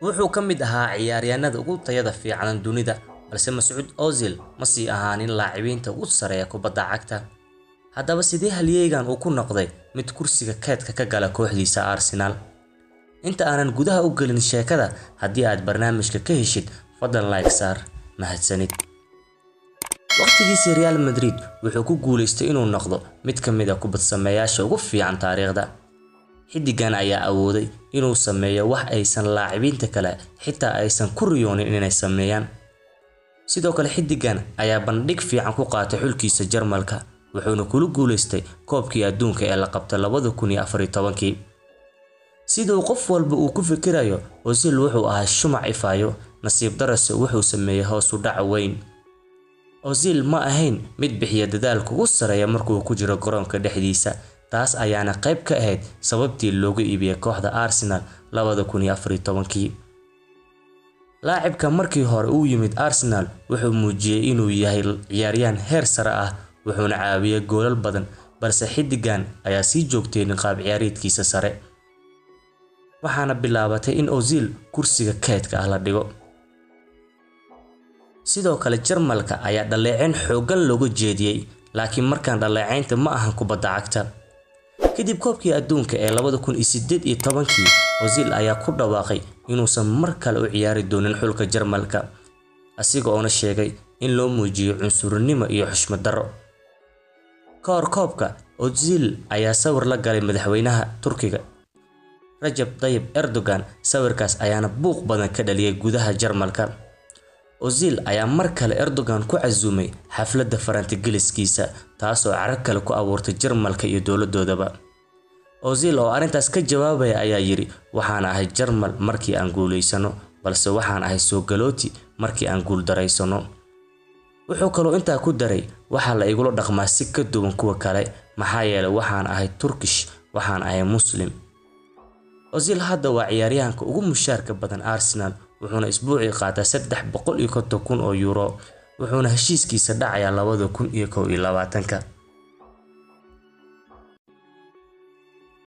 wuxuu ka mid ahaa ciyaaryahanada ugu tayada fiican dunida balse Mas'uud Ozil ma sii ahaanin laacibiinta ugu sareeya kubadda cagta haddaba sidee halyeeygan uu ku noqday mid kursiga keedka ka gala kooxdiisa Arsenal inta aanan gudaha u gelin sheekada haddii aad barnaamijka ka heshid fadlan like saar mahadsanid waqtigiisii Real Madrid wuxuu ku guuleystay inuu noqdo mid ka mid ah kubadsameeyaasha ugu fiican taariikhda xiddigan ayaa awooday inuu sameeyo wax aysan laacibiinta kale xitaa aysan ku riyoonin inay sameeyaan sidoo kale xiddigan ayaa bandhig fiican ku qaatay xulkiisa Jarmalka wuxuuna kula guuleystay koobkii adduunka ee la qabtay labada kun iyo afar iyo tobankii siduu qof walba uu ku fikirayo Ozil wuxuu ahaa shumac ifayo nasiib darase wuxuu sameeyay hoos u dhac weyn Ozil ma ahayn mid bixiya dadaalka ugu sareeya markuu ku jiro garoonka dhexdiisa taas ayaana qayb ka ahayd sababtii loogu iibiyay kooxda Arsenal labada kun iyo afar iyo tobankii laacibka markii hore uu yimid Arsenal wuxuu muujiyay inuu yahay ciyaaryahan heer sare ah wuxuuna caawiyay goolal badan balse xiddigan ayaa sii joogteenin qaab ciyaareedkiisa sare waxaana bilaabatay in Ozil kursiga keedka ah la dhigo sidoo kale Jarmalka ayaa dhaleeceyn xooggan looga jeediyay laakiin markaan dhaleeceynta ma ahan kubadda cagta kadib koobkii adduunka ee labada kun iyo sideed iyo tobankii Ozil ayaa ku dhawaaqay inuusan mar kale u ciyaari doonin xulka Jarmalka asiga oona sheegay in loo muujiyo cunsurnimo iyo xushmad darro ka hor koobka Ozil ayaa sawir la galay madaxweynaha Turkiga Rajab Tayyip Erdogan sawirkaas ayaana buuq badan ka dhaliyay gudaha Jarmalka Ozil ayaa mar kale Erdogan ku casuumay xafladda farantigeliskiisa taasoo carag kale ku abuurtay Jarmalka iyo dowladoodaba Ozil oo arrintaas ka jawaabaya ayaa yiri waxaan ahay Jarmal markii aan guuleysano balse waxaan ahay soo galooti markii aan guul daraysano wuxuu kaloo intaa ku daray waxaa la igula dhaqmaa si ka duwan kuwa kale maxaa yeelay waxaan ahay Turkish waxaan ahay Muslim Ozil hadda waa ciyaaryahanka ugu mushaarka badan Arsenal wuxuuna isbuucii qaataa saddex boqol iyo konton kun oo euro wuxuuna heshiiskiisa dhacayaa labada kun iyo kow iyo labaatanka